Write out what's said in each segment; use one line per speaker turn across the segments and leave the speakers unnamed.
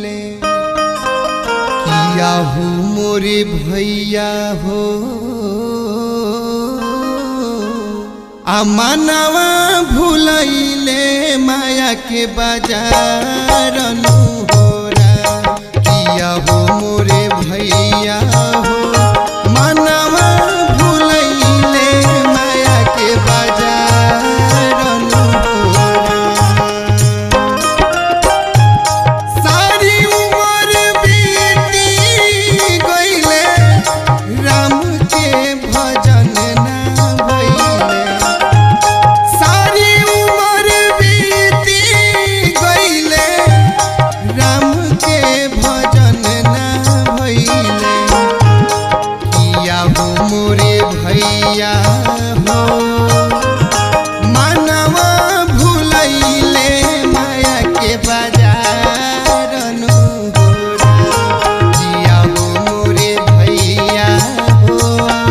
भूलैले किया हो मोरे भैया हो आ मनवा भूलैले माया के बाजार होरा किया हो मोरे भैया हो मनवा भूलैले माया के बाजार होरा सारी उमर बीती गईले राम के भजन ना भइले सारी उमर बीती गईले राम के भजन ना भइले किया हो मोरे भैया हो मानवा भूलैले माया के बाजार होरा जिया हो मोरे भैया हो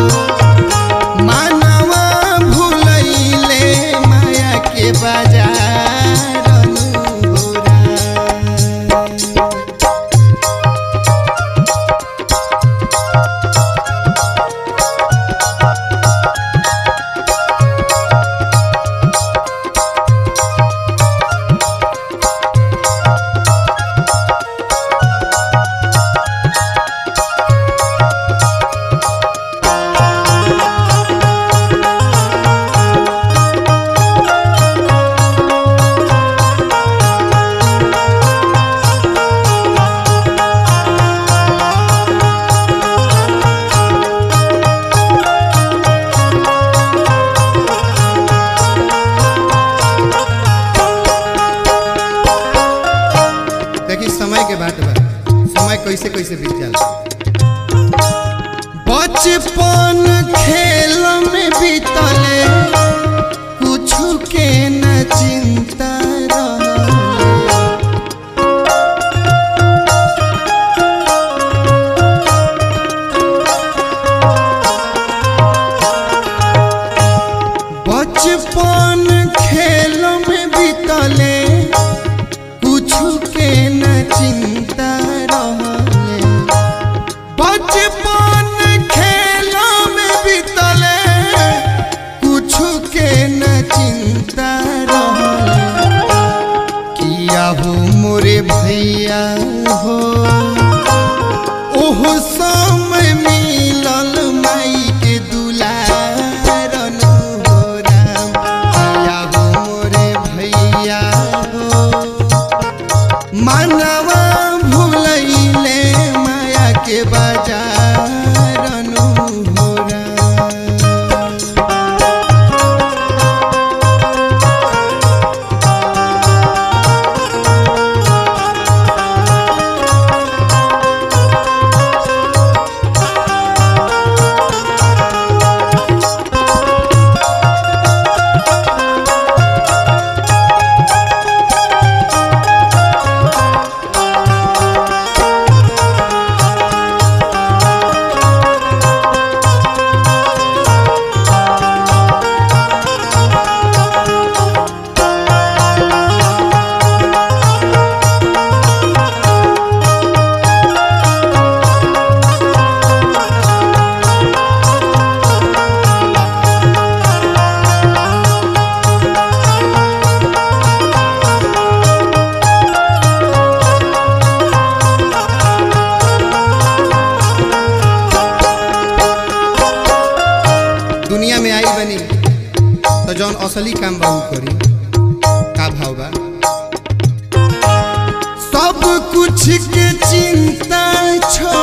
मानवा भूलैले माया के बाजार होरा देखी समय के बात बा समय कैसे कैसे बीत जाला बचपन खेल में बीतले कुछ के न चिंता रहले बचपन खेल में बीतले कुछ के न चिंता रहले बचपन खेल में बीतले कुछ के न चिंता रहले किया हो मोरे भैया हो ओहो समय मिलल माई के दुलारन हो राम किया हो मोरे भैया हो मानवा भूलैले माया के बाजार होरा दुनिया में आई बनी तो जौन असली काम बाबू करी का भाव बा सब कुछ के चिंता छोड़